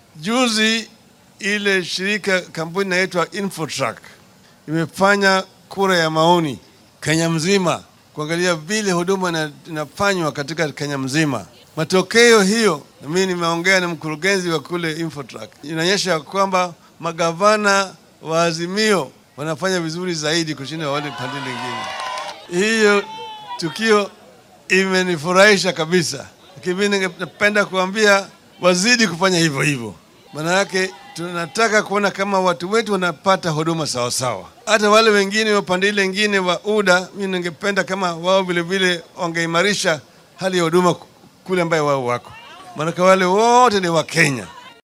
Juzi ile shirika kampuni inaitwa Infotrak imefanya kura ya maoni Kenya mzima kuangalia vile huduma ina- inafanywa katika Kenya mzima. Matokeo hiyo, na mimi nimeongea na mkurugenzi wa kule Infotrak, inaonyesha kwamba magavana wa Azimio wanafanya vizuri zaidi kushinda wale pande lingine. Hiyo tukio imenifurahisha kabisa, lakini mimi ningependa kuambia wazidi kufanya hivyo hivyo, maana yake tunataka kuona kama watu wetu wanapata huduma sawa sawa. Hata wale wengine wa pande ile ingine wa UDA, mimi ningependa kama wao vile vile wangeimarisha hali ya huduma kule ambayo wao wako, maanake wale wote ni Wakenya.